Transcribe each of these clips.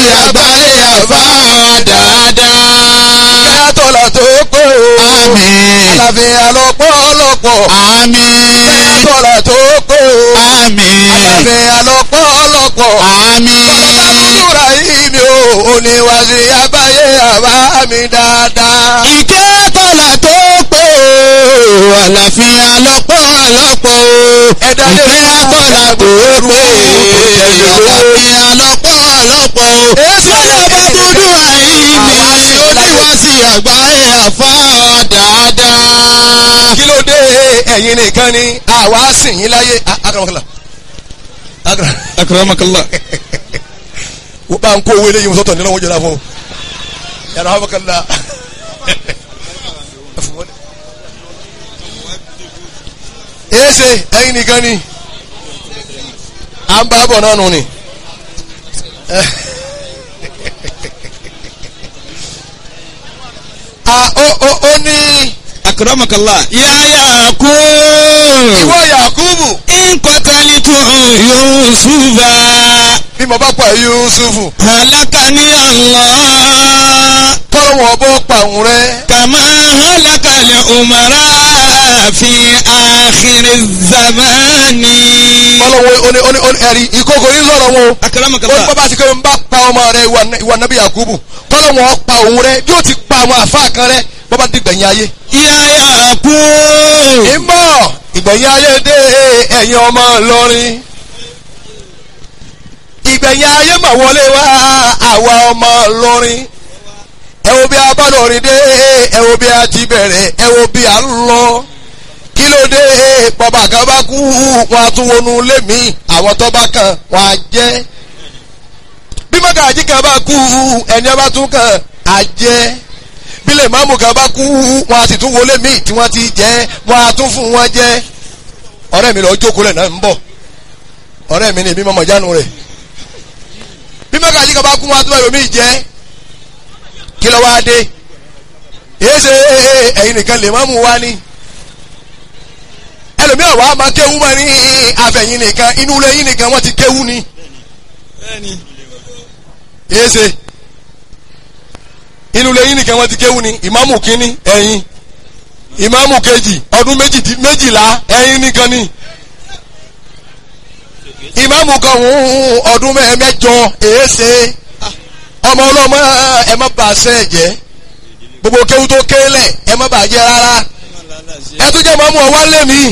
àgbáyé àbá dáadáa. kẹ́yà tọ́lá tó pé o. Àmín. àlàáfíà lọ́pọ̀lọpọ̀. Àmín. kẹ́yà tọ́lá tó pé o. Àmín. àlàáfíà lọ́pọ̀lọpọ̀. Àmín. Àbúrò yìí mi ò oníwàsí àgbáyé àbá mi dáadáa. Ìkẹ́ kọ́lá tó pé o, àlàáfíà lọ́pọ̀lọpọ̀ o. Ẹ̀dá lè Ìkẹ́ fún kọ́lá tó pé o, àlàáfíà lọ́pọ̀lọpọ̀ o. Èsì Báyọ̀ bá dúdú àìní, oníwàsí àgbáyé àfá dáadáa. kí ló dé ẹ̀yin nìkan ni àwa sìn yín láyé akaramakala akara Akramakallah. wọ́n bá ń kó owó eléyìí sọ́tọ̀ nínú wọn jẹ́ra fún un yàrá wọn kàlá. èsè ẹ̀yin nìkan ni à ń bá bọ̀ náà nù ni. a ó ó ó ní Akramakallah. Yáyà kú. ìwọ Yakubu Nkọ́tàlítù Yusufa. bí mo bá pa Yusufu Halakani Allah. kọ́lọ́wọ́ bọ́ pa òun rẹ. Kàmá halakali umara fi àkìrì zamani. kọ́lọ́wọ́ oní oní oní ẹ̀rí ìkókò yín sọ̀rọ̀ wọn o. ó ní Akramakallah. bàbá ti kọ́ ń bá pa ọmọ rẹ ìwà- ìwà nàbí Yakubu kọ́lọ́wọ́ pa òun rẹ bí ó ti pa àwọn àfa kan rẹ bàbá ti gbẹ̀yìn ayé. Yáyà kú. ìmọ̀ ìgbẹ̀yìn ayé dé ẹ̀yin ọmọ Ìlọrin. ìgbẹ̀yìn ayé mà wọlé wá àwa ọmọ Ìlọrin. ẹ wo bí a bá lọrin dé ẹ wo bí a ti bẹ̀rẹ̀ ẹ wo bí a ń lọ. kí ló dé bàbá kan bá kú wọn a tún wọnú ilé mi àwọn tó bá kàn wọn á jẹ́. bí mọ́gàjí kan bá kú ẹni ọba tún kàn á jẹ́ bílẹ̀ ìmáàmù kan bá kú wọn a sì tún wọlé míì tí wọ́n ti jẹ́ wọn a tún fún wọn jẹ́ ọ̀rẹ́ mi lọ jókòó lẹ̀ náà ń bọ̀ ọ̀rẹ́ mi ni èmi mọ̀mọ́ jánu rẹ̀ bí mọ́gàjí kan bá kú wọn a tún wọ́n míì jẹ́ kí ló wá dé èyí ṣe ẹ̀yin nìkan lè má mú wá ní ẹlòmíràn wàá máa kéwú mọ́ ní àfẹ̀yìn nìkan inú ilé yín nìkan wọ́n ti kéwú ni èyí ṣe inú ilé yín nìkan wọ́n ti kéwú ni ìmáàmù kínní ẹ̀yin ìmáàmù kejì ọdún méjì- méjìlá ẹ̀yin nìkan ni ìmáàmù kan hùn ọdún mẹ́- mẹ́jọ èyí ṣe ọmọ ọlọ́mọ ẹ má bà ṣe jẹ́ gbogbo kéwú tó kélẹ̀ ẹ má bà jẹ́ rárá ẹ tún jẹ́ mọ́mú ọwọ́ lé mi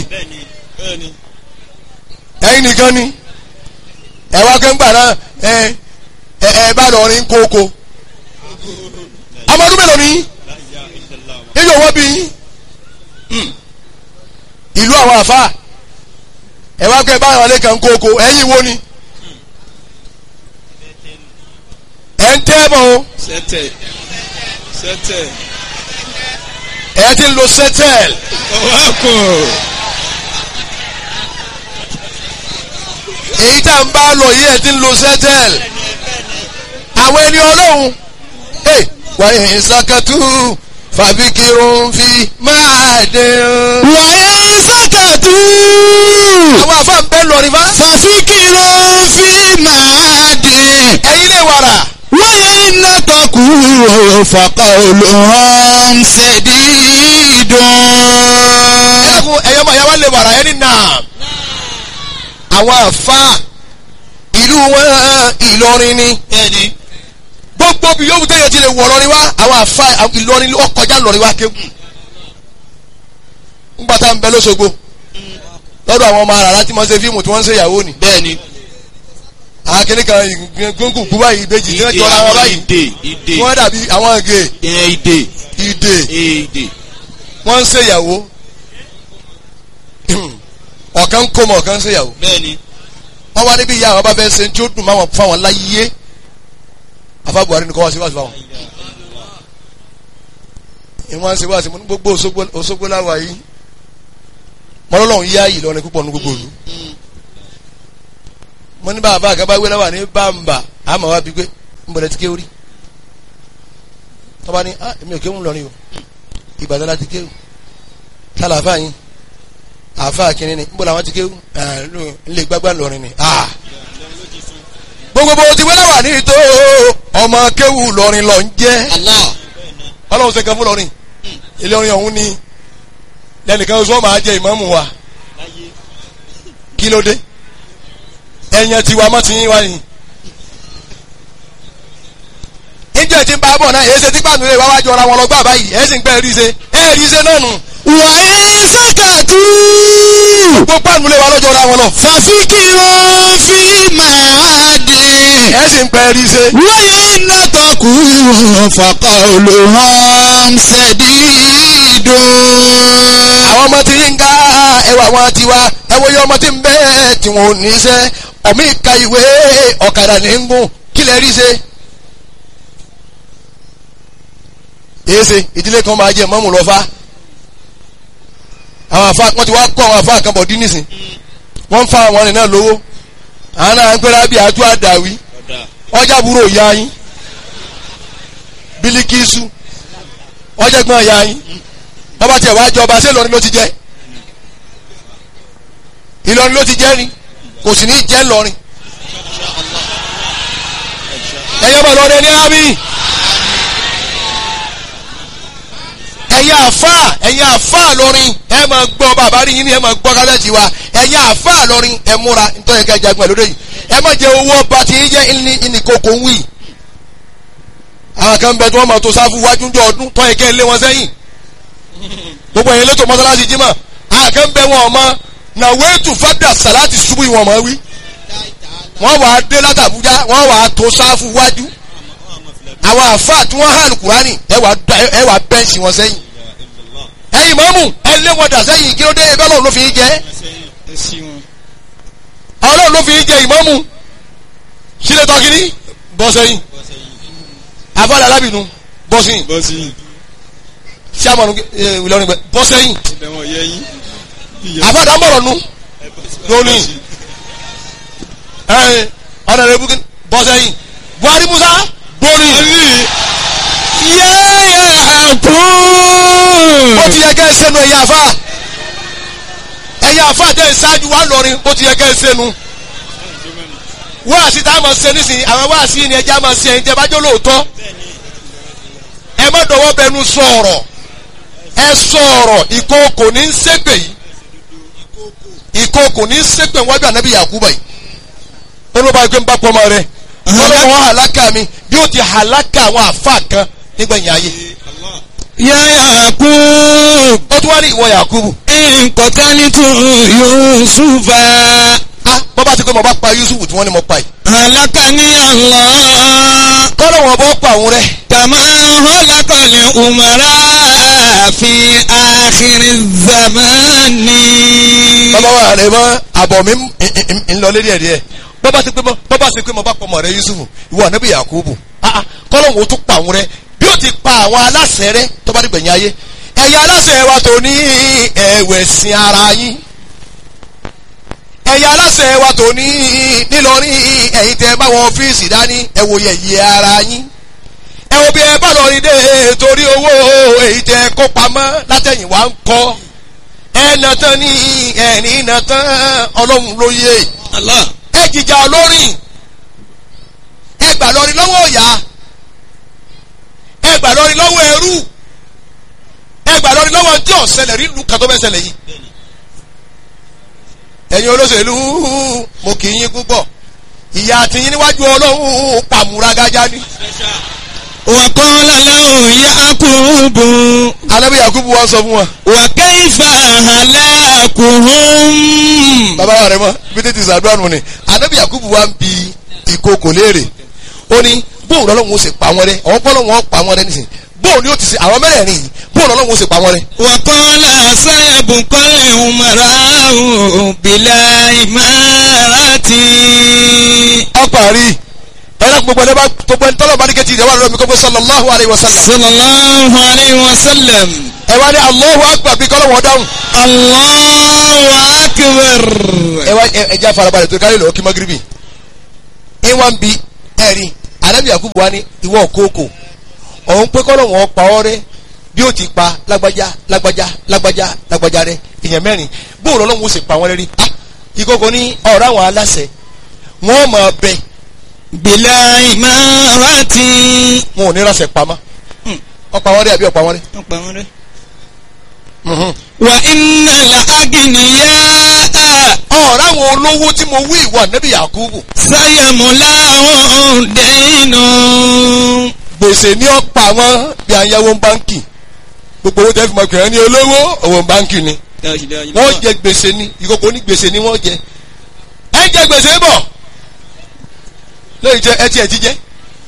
ẹ̀yin nìkan ni ẹ wá kẹ́ńgbà náà ẹ ẹ ẹ bá lọ rin kókó ọmọ ọdún mélòó ni níbi òwò bí yín Hmm. ìlú àwọn àfa ẹ wá kẹ́ bá àwọn alẹ́kàn kókó ẹ̀yin wo ni ẹ̀ ń tẹ́ bọ̀ o Sẹ́tẹ̀. Sẹ́tẹ̀. ẹ̀ ti ń lo sẹ́tẹ̀l Ọwọ́kùn. èyí tá à ń bá lọ yìí ẹ̀ ti ń lo sẹ́tẹ̀l àwọn ẹni ọlọ́run ẹ̀ wà ní sàkàtú fàbíkirun fi máa dín. Wàyà sákàtú. àwọn àfa ń bẹ́ lọ́rin bá Fàfikìrò fi máa dín. ẹ̀yin lè wàrà Wáyà iná tọkù fàkà olùhàn ṣèdídùn. ẹ̀kún ẹ̀yọ́ máa yá wá lè wàrà ẹni náà àwọn àfa ìlú wọn Ìlọrin ni Bẹ́ẹ̀ni. gbogbo bí yóò tẹ̀yẹ ti lè wọ̀ lọ́rin wá àwọn àfa Ìlọrin ó kọjá lọ́rin wá kéwù ńgbà tá à ń bẹ lọ́sọ̀gbọ̀ lọ́dọ̀ àwọn ọmọ àràrá tí wọ́n ṣe fíìmù tí wọ́n ń ṣe ìyàwó ni Bẹ́ẹ̀ni. àwọn kìnnì kan gbóngbò gbú báyìí ìbejì tí wọ́n jọra wọn báyìí Ìdè. tí Ìdè. wọ́n dàbí àwọn ìgè Ẹ ìdè. ìdè Ìdè. wọ́n ń ṣe ìyàwó ọ̀kan ń kó mọ̀ ọ̀kan ń ṣe ìyàwó Bẹ́ẹ̀ni. wọ́n wá níbi ìyá àwọn bá fẹ́ ṣe tí ó dùn máwọn fáwọn láyé afa Buhari nìkan wá sí wá sí fáwọn. ìwọ́n ṣe wá sí mo ní gbogbo Òṣogbo- Òṣogbo láwa yìí mọ́lọ́lọ́hún yá yìí lọ́rin púpọ̀ ní gbogbo ìlú. mo ní bàbá àgàbà wé láwà ní bàmbà àmọ́ wá bí pé ń bọ̀dẹ̀ ti kéwòrí. tọ́ba ní ah èmi ò kéwù lọ́rin o Ìbàdàn láti kéwù tálà àfáà yín àfáà kìnínní ń bọ̀ làwọn ti kéwù ń lè gbágbá lọ́rin ni. ah gbogbo bó ti wẹ́lẹ̀ wà ní ìtò ọmọ kéwù lọrin lọ ń jẹ́ Allah. ọlọ́run ṣe kan fún lọrin ilé orin ọ̀hún ni lẹ́nìkan oṣù wọn máa jẹ ìmáàmù wa kí ló dé ẹ̀yàn tiwa mọ́ ti yín wá yìí níjẹ́ tí ń bá bọ̀ náà èyí ṣe tí gbàgbé rẹ̀ wá wájú ọ̀ra wọn lọ gbà báyìí ẹ̀ sì ń pẹ́ rí ṣe ẹ̀ rí ṣe náà nù wà á sàkàtú. gbogbo àánú lè wá lọ́jọ́ ọ̀ra wọn lọ fàfikìrò fílímù àdì. ẹ̀ sì ń pẹ́ rí ṣe wáyé nàtọ̀kù fọkọ̀ olùhàn ṣẹ̀dídùn. àwọn ọmọ tí yín ká ẹwà wọn ti wá ẹwọ yọ ọmọ tí ń bẹ tí wọn ò ní iṣẹ́ ọmọ ìka ìwé ọ̀kadà ní ń gùn kí lè rí ṣe. èsè ìdílé kan máa jẹ mọ́mù lọ́fà àwọn àfa wọn ti wá kọ́ àwọn àfa kan bọ̀ dín nísìn wọ́n ń fa àwọn ọ̀rìn náà lówó àwọn náà ń pẹ́rẹ́ bí àjọ àdàwí ọjà burú òya yín bílíkìsù ọjà gbọ́n ya yín bàbá tiẹ̀ wá jọba ṣé Ìlọrin ló ti jẹ́ Ìlọrin ló ti jẹ́ ni kò sì ní jẹ́ Ìlọrin ẹ̀yọ́ bọ̀ lọ́dẹ ní àmì ẹ̀yin àfà ẹ̀yin àfà lọ́rin ẹ̀ máa gbọ́ bàbá rí yín ni ẹ̀ máa gbọ́ kálẹ̀tì wa ẹ̀yin àfà lọ́rin ẹ̀ múra nítorí ẹ̀ka ìjagun ẹ̀ lóde yìí ẹ̀ má jẹ owó ọba tí yín jẹ́ ìní ìnìkókò ń wì àwọn kan bẹ tí wọ́n máa tó sáfù wájú jọ ọdún tọ́ ẹ̀kẹ́ lé wọn sẹ́yìn gbogbo ẹ̀yin lẹ́tọ̀ mọ́sálásí jímọ̀ àkànbẹ wọn ọmọ na wéètù fada salati ṣubú ìwọ̀n ọmọ wí wọ́n wà á dé láti Àbújá wọ́n wà á tó sáfù wájú àwọn àfáà tí wọ́n hàn kúránì ẹ wà á- ẹ wà á bẹ́ǹsì wọn sẹ́yìn ẹ̀yin mọ́mù ẹ lé wọn dà sẹ́yìn kí ló dé ẹgbẹ́ ọlọ́run ló fi í jẹ́ ọlọ́run ló fi í jẹ ìmọ́mù sílẹ̀ tọ́kìní bọ́ sẹ́yìn àfáà alábìnú bọ́ sẹ́yìn bọ́sì sàmọ̀nù Ìlọrin gbẹ bọ́ sẹ́yìn ibẹ̀ wọ̀n yẹ yín. àfáà dámọ̀rọ̀ nu lónìí ẹ ọ̀nà rẹ̀ bukín bọ́ sẹ́yìn Buhari Musa gbórí yáyà kú. ó ti yẹ kẹ́ ẹ sẹ́nu ẹ̀yà àfáà ẹ̀yà àfáà tẹ̀ ṣáájú wa lọ́rin ó ti yẹ kẹ́ ẹ sẹ́nu wáàsí tá a máa ṣe nísìnyí àwọn wáàsí yìí ni ẹja máa ṣe ẹ̀yin tẹ́ bá jó lóòótọ́ ẹ má dọwọ́ bẹnu sọ̀rọ̀ ẹ sọ̀rọ̀ ìkookò ní í ṣépè yìí ìkookò ní í ṣépè wájú ànábì Yakuba yìí ó ló bá yẹ kó ń bá pọ́nmọ́ rẹ ọlọ́run wọn hàlákà mi bí ó ti hàlákà àwọn àfa kan nígbẹ̀yìn ayé yáyà kú. ó tún wá ní ìwọ Yakubu nkọ̀tánítù yusufa. ah bọ́ bá ti pé mo bá pa Yusuf tí wọ́n ní mo pa yìí halakani Allah. kọ́lọ́ wọn bọ́ pa òun rẹ kama halakali umara fi akhiri zamani. bàbá wa rẹ mọ àbọ̀ mi ń- ń- ń- ń lọ lérí ẹ̀ díẹ̀ bọ́ bá ti pé mo bọ́ bá ti pé mo bá pa ọmọ rẹ Yusuf ìwọ ànábì Yakubu ah ah kọ́lọ́ wọn ó tún pa òun rẹ bí ó ti pa àwọn aláṣẹ rẹ tó bá dìgbẹ̀yìn ayé ẹ̀yà aláṣẹ wa tó ní ẹ̀wẹ̀sìn ara yín ẹ̀yà aláṣẹ wa tó ní nílọrin ẹ̀yin tẹ́ bá wọn ọ́fíìsì dání ẹ wo yẹ̀yẹ́ ara yín ẹ wo bí ẹ bá lọ rí dé torí owó èyí tẹ́ kó pamọ́ látẹ̀yìn wá ń kọ́ ẹ nà tán ní ẹ̀rín nà tán ọlọ́run ló yé Allah. ẹ jìjà olórin ẹ gbà lọrin lọ́wọ́ ọ̀yà ẹ gbà lọrin lọ́wọ́ ẹrú ẹ gbà lọrin lọ́wọ́ tí ọ̀sẹ̀lẹ̀ rí lu kàtó bẹ́ẹ̀ ṣẹlẹ̀ yìí ẹ̀yin olóṣèlú mo kì í yín púpọ̀ ìyá àtìyín níwájú ọlọ́run pàmùrágájá ni وقال له يعقوب alábí yakubu wa sọ fún wa وكيف هلاكهم bàbá wa rẹ mọ bí tètè sàdúrà nù ni alábí yakubu wa ń bi ìkookò léèrè ó ní bóun lọ́lọ́run ó sì pa wọ́n rẹ́ àwọn pọ́lọ́run ó pa wọ́n rẹ́ nísìnyí bóun ni ó ti ṣe àwọn mẹ́rẹ̀ẹ̀rin yìí bóun lọ́lọ́run ó sì pa wọ́n rẹ́ وقال سيبقى الأمراء بلا إمارة ọparí ẹ̀rọ gbogbo ẹni bá gbogbo ẹni tọ́lọ̀ bá ní kẹ́tì ìdẹ́wà lọ́wọ́ mi kọ́ pé sallallahu alayhi wa sallam صلى الله عليه وسلم ẹ wá ní Allahu akbar bí kọ́lọ̀ wọ́n dáhùn الله أكبر ẹ wá ẹ ẹ jẹ́ àfarabalẹ̀ tó kárí lọ́wọ́ kí magiribi ẹ wá ń bi ẹ̀rí anabi yakubu wa ní ìwọ kókò ọ̀hún pé kọ́lọ̀ wọ́n pa ọ́ rẹ́ bí ó ti pa lágbájá lágbájá lágbájá lágbájá rẹ èèyàn mẹ́rin bóòrò ọlọ́run ó sì pa wọ́n rẹ́ rí ah ìkókò ní ọ̀rọ̀ àwọn aláṣẹ wọ́n máa bẹ bìlà ìmárati. wọn ò ní ránṣẹ́ pamọ́ Hmm. ọ̀pá wọn dé àbí ọ̀pá wọn dé. wọ́n pa wọ́n rẹ́. Mhm. wà iná la agìnìyà ọ̀rọ̀ àwọn olówó tí mo wí ìwà nẹ́bí Yakubu sáyẹ̀mùlá ọ̀hún dẹ́nu. gbèsè ní ọ̀pá wọn bí ayáwó báńkì gbogbo owó tẹ́ fi mọ̀ pé ẹni olówó owó báńkì ni wọ́n jẹ gbèsè ni ìkókó ní gbèsè ni wọ́n jẹ ẹ jẹ gbèsè bọ̀ lóyìn jẹ ẹ tiẹ̀ ti jẹ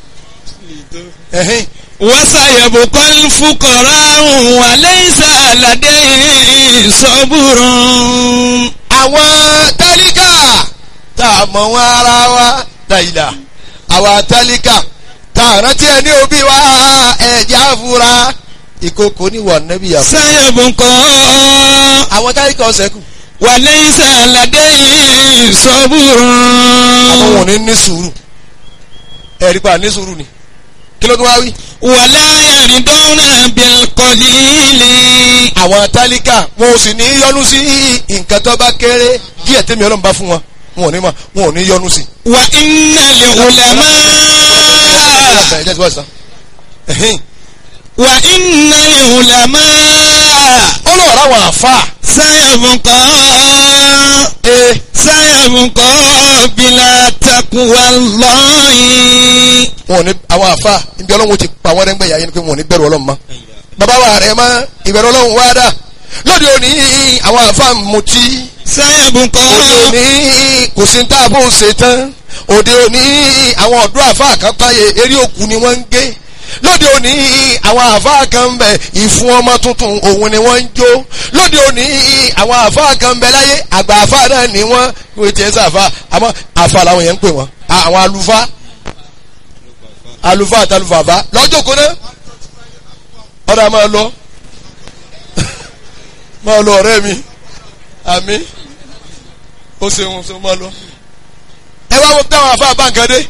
ẹ̀hìn wọ́sàyẹ̀bù kọ́lù fúkọ̀rọ̀ àrùn wà lẹ́yìn àlàdé sọ́bùrùn. àwọn tálíkà tá a mọ̀ wọn ara wa dàìlà àwọn tálíkà tá a rántí ẹ ní òbí wa ẹ̀jẹ̀ àfúrá ìkókó ní wà nẹ́bí Yakubu sáyẹ̀bù kọ́ àwọn tálíkà ọ̀sẹ̀ kù wà lẹ́yìn àlàdé àwọn wọn ò sọ́bùrùn. ní ní sùúrù ẹ̀rí pa ní sùúrù ni kí ló tó wá wí. wàlá yàrídọ́nà bílkọ̀lìlì. àwọn tálíkà wọn ò sì ní yọnu sí nǹkan tó bá kéré díẹ̀ tẹ́mi ọlọ́run bá fún wọn wọn ò ní ma wọn ò ní yọnu sí. wà iná lè wùlámà. ẹ jẹ́ ti wá sàn. ẹ̀hìn. wà iná lè wùlámà. ó lọ rà wọn àfa. sáyẹ̀bù kọ́. ee sáyẹ̀bù kọ́ bílà takuwa lọ́yìn. wọn ò ní àwọn àfa ibi ọlọ́run ti pa wọ́n rẹ́ngbẹ̀yà yẹn ni pé wọn ò ní bẹ̀rù ọlọ́run mọ́. bàbá wa rẹ̀ mọ́ ìbẹ̀rù ọlọ́run wá dà lóde òní àwọn àfa mutí sáyẹ̀bù òde kọ́. òní kò sí tá a bó ṣe tán òde òní àwọn ọ̀dọ́ àfa kan táyé eré òkú ni wọ́n ń gé lóde òní àwọn àfa kan ń bẹ ìfún ọmọ tuntun òun ni wọ́n ń jó lóde òní àwọn àfa kan ń bẹ láyé àgbà àfa náà ni wọ́n wọ́n ti ẹ̀ sàfà àmọ́ àfa làwọn yẹn ń pè wọ́n àwọn àlùfáà àlùfáà àtàlùfàfà lọ́jọ́ kó náà ọ̀dà máa lọ máa lọ ọ̀rẹ́ mi àmì ó ṣeun ṣe máa lọ. ẹ wá wo táwọn afá báńkàdé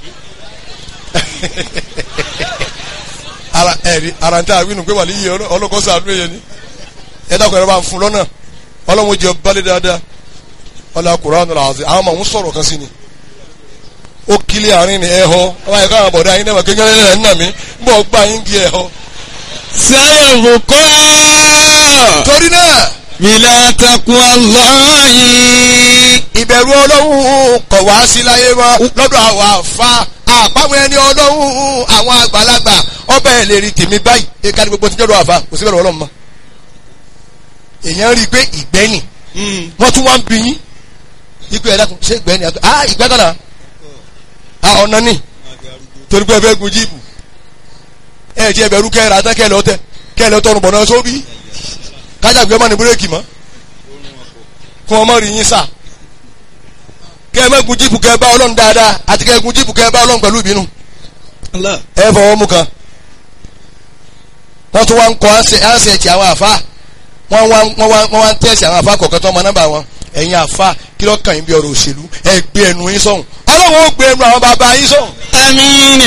ara ẹ̀rí ara ń tẹ́ àwínú pé wà ní iye ọlọ́kọ́ sàánú yẹn ni ẹ dákun ẹ̀rọ bá ń fún lọ́nà ọlọ́run jẹ balẹ̀ dáadáa ọlọ́run Kùránì làásì àwọn ọmọ òun sọ̀rọ̀ kan sí ni ó kílẹ̀ àárín ni ẹ̀ họ ọba ẹ̀ka àwọn bọ̀dá yín náà kékeré ẹ̀ ń nà mí ń bọ̀ gbà yín di ẹ̀ họ. sáyẹ̀bù kọ́. torí náà bílà takuwa lọ́yìn. ìbẹ̀rù ọlọ́run kọ̀ wá sí láyé mọ́ lọ́dọ̀ àwọn àfa àpamọ́ ẹni ọlọ́run àwọn àgbàlagbà ọbẹ̀ ẹ̀ lè rí tèmi báyìí ẹ̀ka ní gbogbo tí jọ́dọ̀ àfa kò sí bẹ̀rù ọlọ́run mọ́. èèyàn rí i pé ìgbẹ́ni wọ́n tún wá ń bí yín ipe ẹ̀dá ṣé ìgbẹ́ni àti ah ìgbẹ́ kan náà ah ọ̀nà ni torí pé ẹ fẹ́ gun jíìpù ẹ ti ẹbẹ̀rù kẹ́ ẹ rà tán kẹ́ ẹ lọ tẹ kẹ́ ẹ lọ tọrùn bọ̀ náà sóbì kájàgbé ọmọ ní búrẹ́kì mọ́ kí wọ́n mọ̀ rí yín sà kẹ́ ẹ má gun jíìpù kẹ́ ẹ bá ọlọ́run dáadáa àti kẹ́ ẹ gun jíìpù kẹ́ ẹ bá ọlọ́run pẹ̀lú ìbínú ẹ fọwọ́ mú kan wọ́n tún wá ń kọ́ ánṣẹ́ ti àwọn àfa wọ́n wá wọ́n wá wọ́n wá ń tẹ̀sí àwọn àfa kọ̀ọ̀kan tó ọmọ nọ́mbà wọn ẹ̀yin àfa kí ló kàn yín bí ọ̀rọ̀ òṣèlú ẹ gbé ẹnu yín sọ̀hún ọlọ́run ó gbé ẹnu àwọn bàbá yín sọ̀hún. àmín.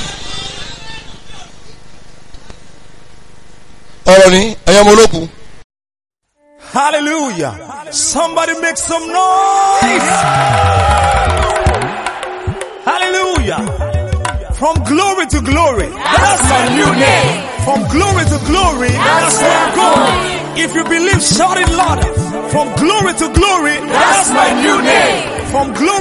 ọ̀rọ̀ ni ẹ̀yọ́ ọmọ olókùn Hallelujah. Somebody make some noise. Hallelujah. From glory to glory. That's my new name. From glory to glory. That's where I'm going. If you believe, shout it louder. From glory to glory. That's my new name. From glory